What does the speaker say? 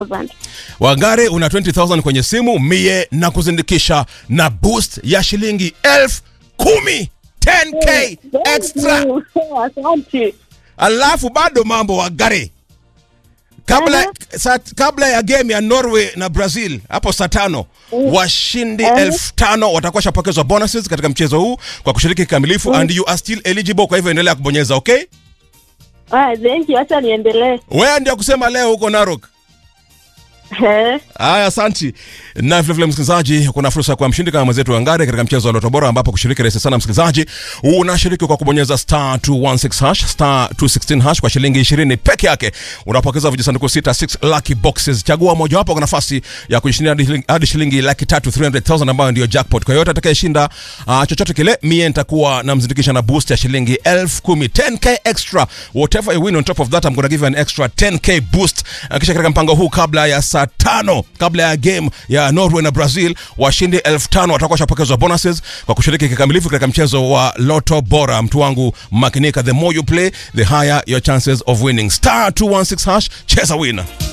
Wangare una 20000 kwenye simu mie na kuzindikisha na boost ya shilingi elfu kumi 10k extra Asante. alafu bado mambo Wangare kabla, sa, kabla ya game ya Norway na Brazil hapo saa tano washindi elfu tano watakuwa shapokezwa bonuses katika mchezo huu kwa kushiriki kikamilifu and you are still eligible. Kwa hivyo endelea kubonyeza okay. Ah, thank you. Acha niendelee. Wewe ndio kusema leo huko Narok. Eh, Haya, asanti. Na vile vile msikilizaji, kuna fursa ya kuwa mshindi kama mwenzetu Wangare katika mchezo wa Loto Bora, ambapo kushiriki rahisi sana. Msikilizaji, unashiriki kwa kubonyeza star 216 hash star 216 hash kwa shilingi 20 peke yake, unapokeza vijisanduku sita 6 lucky boxes. Chagua mojawapo kwa nafasi ya kujishindia hadi shilingi- hadi shilingi laki tatu 300,000 ambayo ndio jackpot. Kwa yote atakayeshinda uh, chochote kile, mie nitakuwa namzindikisha na boost ya shilingi elfu kumi 10k extra. Whatever you win on top of that, I'm gonna give you an extra 10k boost. Uh, kisha katika mpango huu kabla ya saa tano kabla ya game ya Norway na Brazil, washindi elfu tano watakuwa washapokezwa bonuses kwa kushiriki kikamilifu katika mchezo wa Loto Bora. Mtu wangu makinika, the more you play the higher your chances of winning. Star 216 hash, cheza win.